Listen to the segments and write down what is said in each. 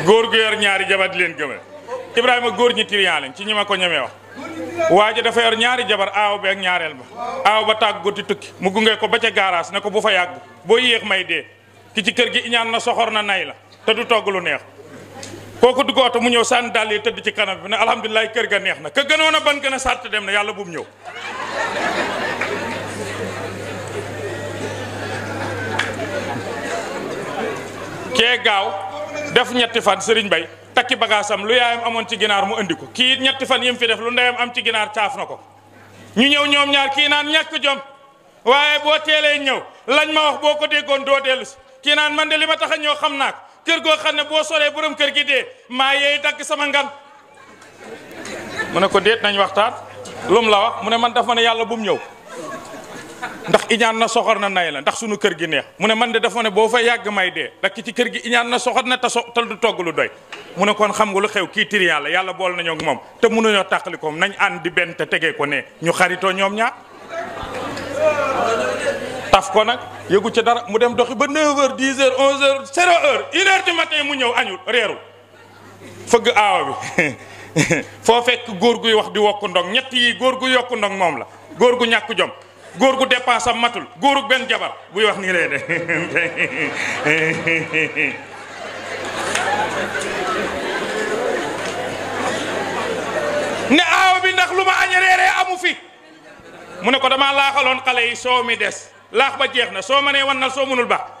góor gu yor ñaari jabar di leen gëmal Ibrahima góor ñi tiriyan lañ ci ñi ma ko ñemee wax waa ji dafa yor ñaari jabar aaw bi ak ñaareel ba aaw ba tàggu di tukki mu gunge ko ba ca gaaraas ne ko bu fa yàgg boo yéex may dee ki ci kër gi iñaan na soxor na nay la te du togg lu neex kooku dugg oto mu ñëw sànni dàll yi tëdd ci kanam bi ne alhamdulilah kër ga neex na ka gënoon a ban gën a sàtt dem na yàlla bu mu ñëw kee gaaw def ñetti fan sëriñ bay takki bagaasam lu yaayam amoon ci ginaar mu andi ko kii ñetti fan yim fi def lu ndeyam am ci ginaar caaf na ko ñu ñëw ñoom ñaar kii naan ñàkk jom waaye boo teelee ñëw lañ ma wax boo ko déggoon doo dellu si kii naan man de li ma tax a ñëw xam naa ko kër goo xam ne boo soree borom kër gi dee maa yeey dagg sama ngan mu ne ko déet nañ waxtaan lum la wax mu ne man daf ma ne yàlla bu mu ñëw ndax iñaan na soxor na nay la ndax sunu kër gi neex mu ne man de dafa ne boo fa yàgg may dee ndax ki ci kër gi iñaan na soxor na te so te du togg lu doy mu ne kon xam nga lu xew kii tiri yàlla yàlla bool nañoo ak moom te mënuñoo tàqali ko nañ ànd di benn te tegee ko ne ñu xaritoo ñoom ñaar taf ko nag yëgu ci dara mu dem doxi ba 9h 10h 11h 0h 1h du matin mu ñëw añul reerul fëgg aawa bi foo fekk góor guy wax di wokk ndong ñett yi góor gu yokk ndong moom la góor gu ñàkk jom góor gu dépense am matul góoru benn jabar buy wax nii lay de ne aawa bi ndax lu ma añ reeree amu fi mu ne ko damaa laaxaloon xale yi soo mi des laax ba jeex na soo mënee wannal soo mënul ba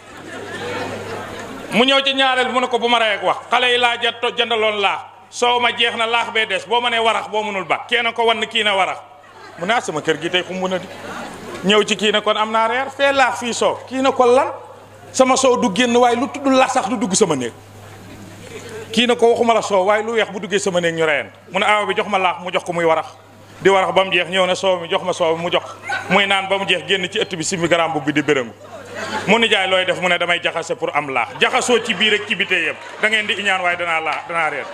mu ñëw ci ñaareel mu ne ko bu ma rey ak wax xale yi laa jat jëndaloon laax soo ma jeex na laax bee des boo mënee warax boo mënul ba kee na ko wann kii na warax mu ne ah sama kër gi tey xumb na di ñëw ci kii na kon am naa reer fee laax fii soow kii na ko lan sama soow du génn waaye lu tudd laax sax du dugg sama néeg kii na ko waxuma la soow waaye lu weex bu duggee sama néeg ñu reyeen mu ne awa bi jox ma laax mu jox ko muy warax di warax ba mu jeex ñëw na soow mi jox ma soow mu jox muy naan ba mu jeex génn ci ëtt bi simi garam bu bi di bërëngu mu ni jaay looy def mu ne damay jaxase pour am laax jaxasoo ci biir ak ci bitee yëpp da ngeen di iñaan waaye danaa laax danaa reer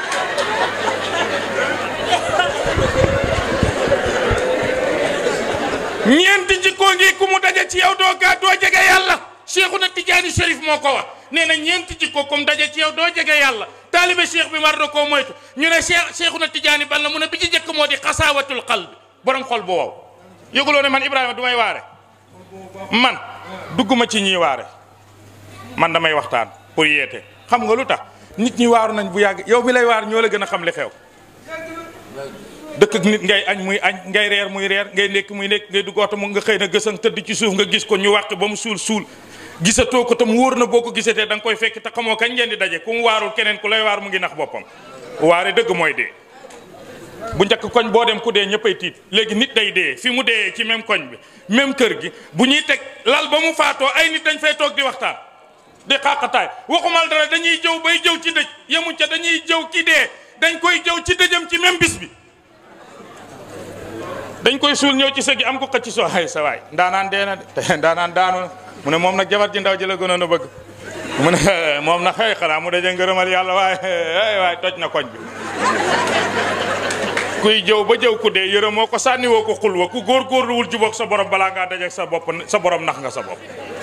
ñeenti jikkoo ngi ku mu daje ci yow doo gaa doo jege yàlla Cheikhuna Tijaani Chérif moo ko wax nee na ñeenti jikko comme daje ci yow doo jege yàlla taalibe cheikh bi war na koo moytu ñu ne cheikh Cheikhuna Tijaani ban la mu ne bi ci jëkk moo di xasaawatul qalb borom xol bu wow yëguloo ne man Ibrahima du may waare man dugguma ci ñiy waare man damay waxtaan pour yeete xam nga lu tax nit ñi waaru nañ bu yàgg yow mi lay waar ñoo la gën a xam li xew dëkk ak nit ngay añ muy añ ngay reer muy reer ngay nekk muy nekk ngay dugg oto mu nga xëy na gësan tëdd ci suuf nga gis ko ñu wàq ba mu suul suul gisatoo ko tam wóor na boo ko gisatee da nga koy fekk te xamoo kañ ngeen di daje ku mu waarul keneen ku lay waar mu ngi nax boppam waare dëgg mooy dee bu njëkk koñ boo dem ku dee ñëppay tiit léegi nit day dee fi mu dee ci même koñ bi même kër gi bu ñuy teg lal ba mu faatoo ay nit dañ fay toog di waxtaan di xàqataay waxumal dara dañuy jëw bay jëw ci dëj yemuñ ca dañuy jëw ki dee dañ koy jëw ci dëjëm ci même bis bi dañ koy suul ñëw ci sëg gi am ko xëcc soo ay sa waay ndaanaan dee na de ndaanaan daanu na mu ne moom nag jabar ji ndaw ji la gënoon a bëgg mu ne moom nag xëy xanaa mu daje ngërëmal yàlla waaye ay waay toj na koñ bi kuy jëw ba jëw ku dee yërëm moo ko sànni woo ko xul wa ku góor góorluwul jubóog sa borom balaa ngaa dajeeg sa bopp sa borom nax nga sa bopp